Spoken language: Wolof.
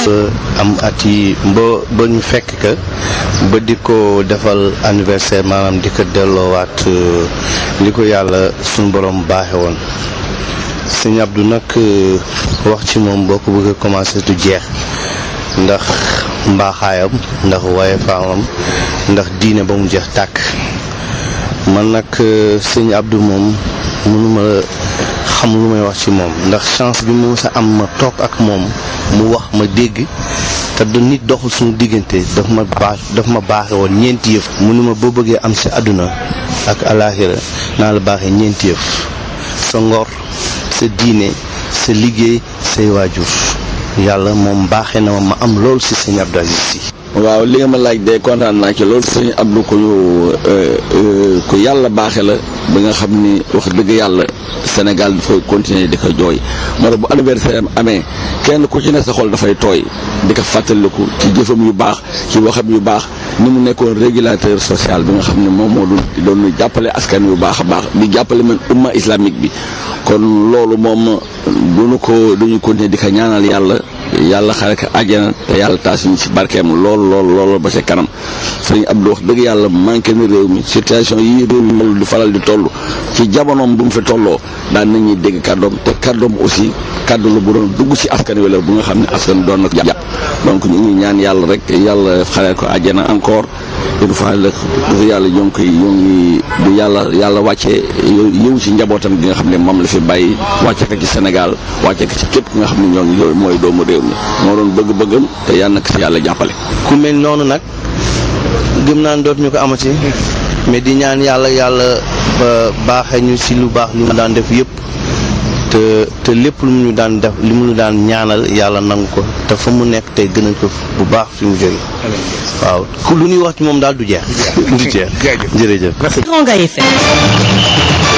am at yi ba ba ñu fekk ka ba di ko defal anniversaire maanaam di ko delloowaat li ko yàlla suñu borom baaxe woon sëñ Abdou nag wax ci moom boo ko bëgg a commencé du jeex ndax mbaaxaayam ndax waaye faamam ndax diine ba mu jeex tàkk man nag sëñ Abdou moom mënuma xam lu may wax ci moom ndax chance bi mu sa am ma toog ak moom mu wax ma dégg te du nit doxul suñu diggante daf ma baax daf ma baaxe woon ñeenti yëf mënuma boo bëggee am si àdduna ak alaaxira naa la baaxee ñeenti yëf sa ngor sa diine sa liggéey say waajur yàlla moom baaxee na ma ma am loolu si sëñ Abdou Aziz Sy waaw li nga ma laaj de kontaan naa ci loolu sëñ Abdou ko ku yàlla baaxe la ba nga xam ni wax dëgg yàlla Sénégal dafay continuer di ko jooy moo tax bu anniversaire am amee kenn ku ci ne sa xol dafay tooy di ko fàttaliku ci jëfam yu baax ci waxam yu baax ni mu nekkoon régulateur social bi nga xam ne moom moo doon doon jàppale askan yu baax a baax di jàppale man umma islamique bi kon loolu moom duñu ko duñu continuer di ko ñaanal yàlla yàlla xare ko àjjana te yàlla taas ñu ci barkeem lool lool lool ba ca kanam sëñ Abdou wax dëgg yàlla manqué na réew mi situation yi réew mi moom di faral di toll ci jamonoom bu mu fi tolloo daan nañuy dégg kàddoom te kàddoom aussi kàddu la bu doon dugg ci askan wi la bu nga xam ne askan doon na ko jàpp donc ñu ngi ñaan yàlla rek yàlla xare ko àjjana encore une fois rek dafa yàlla ñoo ngi koy ñoo ngi bu yàlla yàlla wàccee yëw ci njabootam gi nga xam ne moom la fi bàyyi wàcce ko ci Sénégal wàcce ko ci képp ki nga xam ne ñoo ngi mooy doomu réew mi moo doon bëgg-bëggam te yàlla na ko ci yàlla jàppale. ku mel noonu nag gëm naan doot ñu ko amati mais di ñaan yàlla yàlla ba baaxee ñu ci lu baax li mu daan def yëpp te te lépp lu mu ñu daan def li mu ñu daan ñaanal yàlla nangu ko te fa mu nekk tey gën a ko bu baax fi mu jóge waaw ku lu ñuy wax ci moom daal du jeex. du jeex jërëjëf. Teranga FM